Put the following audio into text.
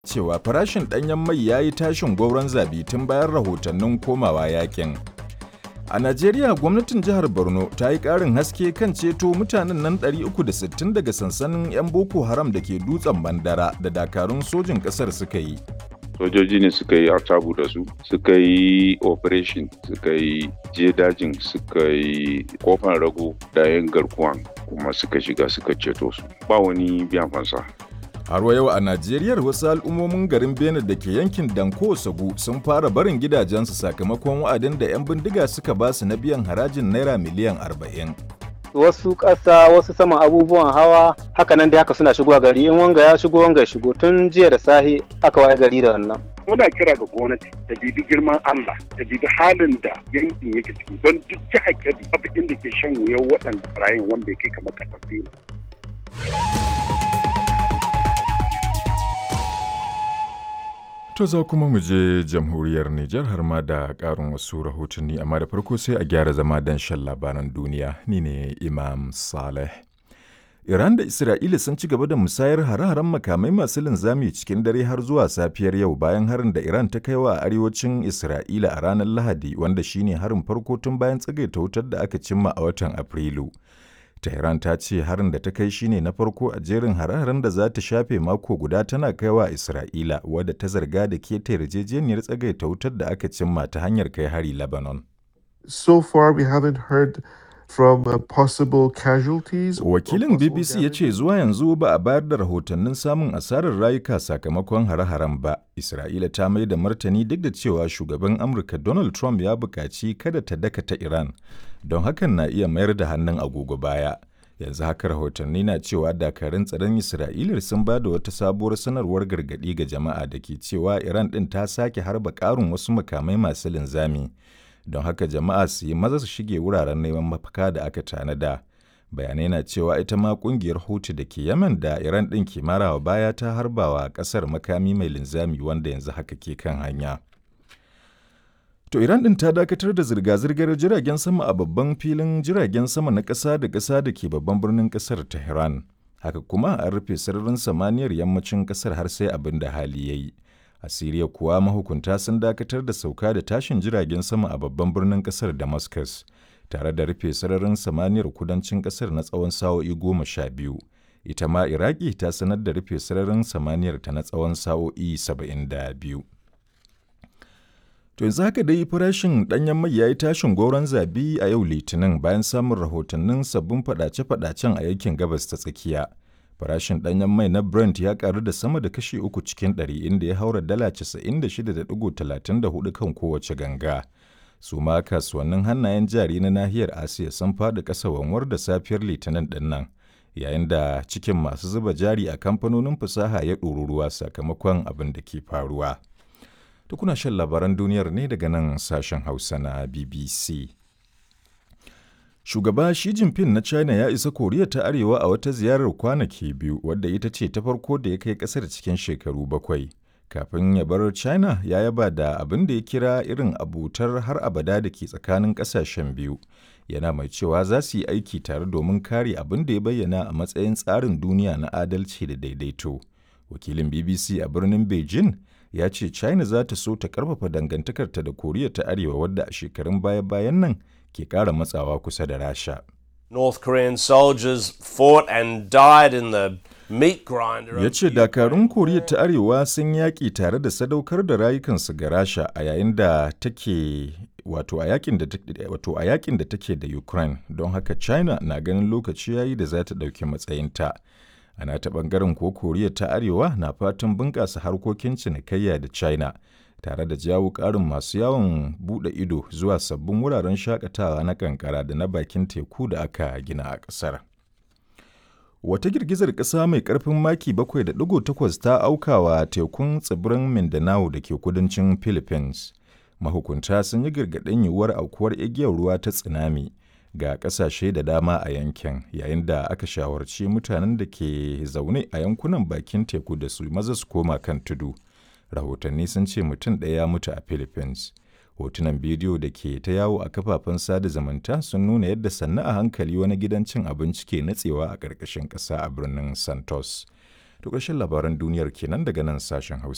cewa farashin ɗanyen mai ya yi tashin gwauron zabi tun bayan rahotannin komawa yakin. A Najeriya gwamnatin jihar Borno ta yi ƙarin haske kan ceto mutanen nan 360 daga sansanin 'yan Boko Haram da ke dutsen Bandara da dakarun sojin ƙasar suka yi. sojoji ne suka yi artabu da su suka yi operation suka yi je dajin suka yi kofan rago da yin garkuwan kuma suka shiga suka ceto su ba wani biyan fansa Har wa yau a Najeriya wasu al'ummomin garin Benin da ke yankin Danko Sagu sun fara barin gidajensu sakamakon wa'adin da 'yan bindiga suka ba su na biyan harajin naira miliyan 40. wasu ƙasa wasu saman abubuwan hawa haka nan dai haka suna shigowa gari in wanga ya shigo wanga ya shigo tun jiya da sahi aka waye gari da wannan muna kira ga gwamnati ta bibi girman Allah ta bibi halin da yankin yake ciki don duk jihar Kebbi babu inda ke shan wuyan waɗanda barayin wanda ya kai kamar kasar To za kuma mu je jamhuriyar Nijar har ma da ƙarin wasu rahotanni amma da farko sai a gyara zama don shan labaran duniya ni ne Imam Saleh. Iran da Isra'ila sun ci gaba da musayar hare-haren makamai masu linzami cikin dare har zuwa safiyar yau bayan harin da Iran ta kai wa arewacin Isra'ila a ranar Lahadi wanda shine harin farko tun bayan tsagaita wutar da aka cimma a watan Afrilu. Tehran ta ce harin da ta kai shine na farko a jerin hare-haren da za ta shafe mako guda tana kaiwa Isra'ila wadda ta zarga da keta yarjejeniyar tsagaita wutar da aka cimma ta hanyar kai hari Lebanon. So far we haven't heard from uh, possible casualties. or Wakilin possible BBC ya damage. ce zuwa yanzu ba a bayar da rahotannin samun asarar rayuka sakamakon hare-haren ba. Isra'ila ta mai da martani duk da cewa shugaban Amurka Donald Trump ya buƙaci kada ta dakata Iran, don hakan na iya mayar da hannun agogo baya. Yanzu haka rahotanni na cewa dakarun tsaron Isra'ila sun ba da wata sabuwar sanarwar gargaɗi ga jama'a da ke cewa Iran ɗin ta sake harba ƙarin wasu makamai masu linzami. Don haka jama'a su yi maza su shige wuraren neman mafaka da aka tanada. bayanai na cewa ita ma kungiyar hutu da ke yaman da iran ɗin ke marawa baya ta harbawa ƙasar makami mai linzami wanda yanzu haka ke kan hanya to iran ɗin ta dakatar da zirga-zirgar jiragen sama a babban filin jiragen sama na ƙasa da ƙasa da ke babban birnin ƙasar tehran haka kuma an rufe sararin samaniyar yammacin ƙasar har sai abin da hali ya yi a siriya kuwa mahukunta sun dakatar da sauka da tashin jiragen sama a babban birnin ƙasar damascus tare da rufe sararin samaniyar kudancin kasar na tsawon sa'o'i goma sha biyu ita ma iraki ta sanar da rufe sararin samaniyar ta na tsawon sa'o'i saba'in da biyu to yanzu haka dai farashin ɗanyen mai ya yi tashin goron zabi a yau litinin bayan samun rahotannin sabbin fadace-fadacen a yankin gabas ta tsakiya farashin ɗanyen mai na brent ya karu da sama da kashi uku cikin ɗari inda ya haura dala 96.34 kan kowace ganga su ma kasuwannin hannayen jari na nahiyar asiya sun faɗi ƙasa wanwar da safiyar litinin ɗin nan yayin da cikin masu zuba jari a kamfanonin fasaha ya ɗoru ruwa sakamakon abin da ke faruwa da kuna shan labaran duniyar ne daga nan sashen hausa na bbc shugaba shi jinping na china ya isa koriya ta arewa a wata ziyarar kwanaki biyu wadda ita ce ta farko da ya kai ƙasar cikin shekaru bakwai kafin ya bar china ya yaba da abin da ya kira irin abutar har abada da ke tsakanin kasashen biyu yana mai cewa za su yi aiki tare domin kare abin da ya bayyana a matsayin tsarin duniya na adalci da daidaito wakilin bbc a birnin beijing ya ce china za ta so ta karfafa dangantakarta da koriya ta arewa wadda a shekarun baya-bayan nan ke kara matsawa kusa da rasha North Korean soldiers fought and died in the meat grinder. ya of ce the dakarun Ukraine koriya war. ta arewa sun yaƙi tare da sadaukar da rayukansu ga rasha a yayin da take wato a yakin da take wato a yakin da take da ukraine don haka china na ganin lokaci yayi da za ta ɗauki matsayinta ana ta ɓangaren ko koriya ta arewa na fatan bunƙasa harkokin cinikayya da china tare da jawo ƙarin masu yawon buɗe ido zuwa sabbin wuraren shakatawa na kankara da na bakin teku da aka gina a ƙasar. Wata girgizar ƙasa mai ƙarfin maki 7.8 ta aukawa tekun tsibirin Mindanao da ke kudancin Philippines. Mahukunta sun yi gargaɗin yiwuwar aukuwar igiyar ruwa ta tsunami ga ƙasashe da dama a yankin yayin da aka shawarci mutanen da ke zaune a yankunan bakin teku da su maza su koma kan tudu. Rahotanni sun ce mutum ɗaya ya mutu a Philippines. hotunan bidiyo da ke ta yawo a kafafen sada zumunta sun nuna yadda sannu a hankali wani gidan cin abinci ke natsewa a ƙarƙashin ƙasa a birnin santos to ƙarshen labaran duniyar kenan daga nan sashen hausa